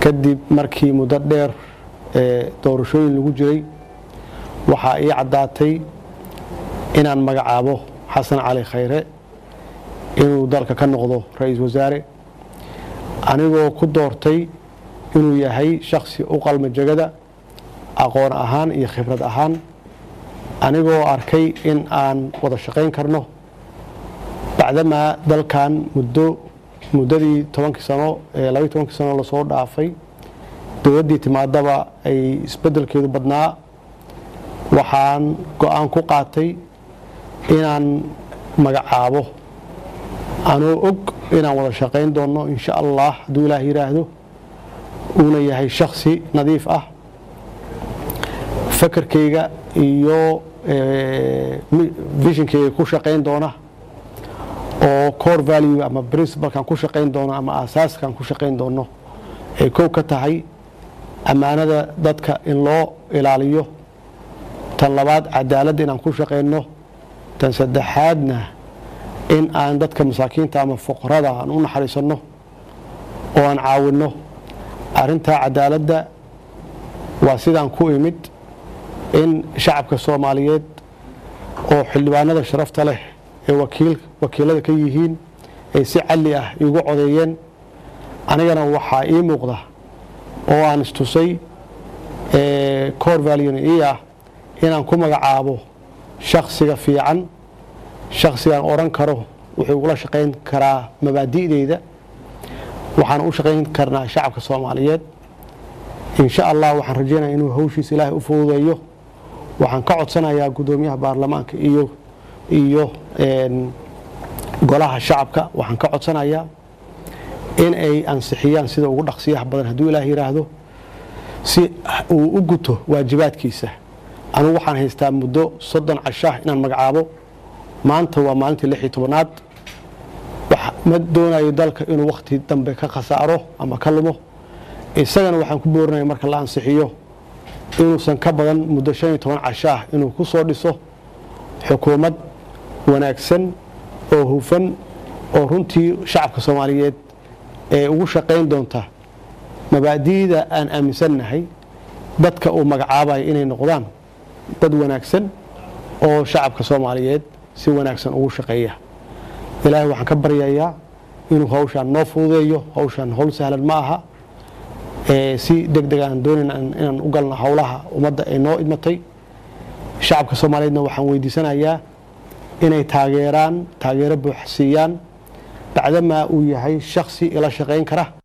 kadib markii muddo dheer ee doorashooyin lagu jiray waxaa ii caddaatay inaan magacaabo xasan cali khayre inuu dalka ka noqdo ra-iisul wasaare anigoo ku doortay inuu yahay shaksi u qalma jegada aqoon ahaan iyo khibrad ahaan anigoo arkay in aan wada shaqayn karno bacdamaa dalkan muddo muddadii tobankii sano ee labaiy tobankii sano lasoo dhaafay dowladdii timaadaba ay isbeddelkeedu badnaa waxaan go-aan ku qaatay inaan magacaabo anoo og inaan wada shaqayn doonno insha allah hadduu ilaah yidhaahdo uuna yahay shaksi nadiif ah fakarkayga iyo vishinkayga ku shaqayn doona oo core value ama principalkan ku shaqayn doono ama asaaskan ku shaqayn doono ay kow ka tahay ammaanada dadka in loo ilaaliyo tan labaad cadaaladda inaan ku shaqayno tan saddexaadna in aan dadka masaakiinta ama fuqarada aan u naxariisanno oo aan caawinno arrintaa cadaaladda waa sidaan ku imid in shacabka soomaaliyeed oo xildhibaanada sharafta leh ee wakiilada ka yihiin ay si calli ah iigu codeeyeen anigana waxaa ii muuqda oo aan istusay cor valyon ii ah inaan ku magacaabo shaksiga fiican shaksigaan odhan karo wuxuu igula shaqayn karaa mabaadi'deyda waxaan u shaqayn karnaa shacabka soomaaliyeed insha allah waxaan rajeynaya inuu hawshiisa ilaahay u fududeeyo waxaan ka codsanayaa guddoomiyaha baarlamaanka iyo iyo golaha shacabka waxaan ka codsanayaa in ay ansixiyaan sida ugu dhaqsiyaha badan hadduu ilaah yidhaahdo si uu u guto waajibaadkiisa anugu waxaan haystaa muddo soddon cashaah inaan magacaabo maanta waa maalintii lix iyo tobanaad ma doonayo dalka inuu wakhti dambe ka khasaaro ama ka lumo isagana waxaan ku boorinaya marka la ansixiyo inuusan ka badan muddo shan iyo toban cashaah inuu ku soo dhiso xukuumad wanaagsan oo hufan oo runtii shacabka soomaaliyeed ee ugu shaqayn doonta mabaadi'da aan aaminsannahay dadka uu magacaabaya inay noqdaan dad wanaagsan oo shacabka soomaaliyeed si wanaagsan ugu shaqeeya ilaahay waxaan ka baryayaa inuu hawshaan noo fududeeyo hawshaan howl sahlan ma aha si deg deg aan doonayna inaan u galno howlaha ummadda ay noo idmatay shacabka soomaaliyeedna waxaan weydiisanayaa inay taageeraan taageero buux siiyaan bacdamaa uu yahay shaksi ila shaqayn kara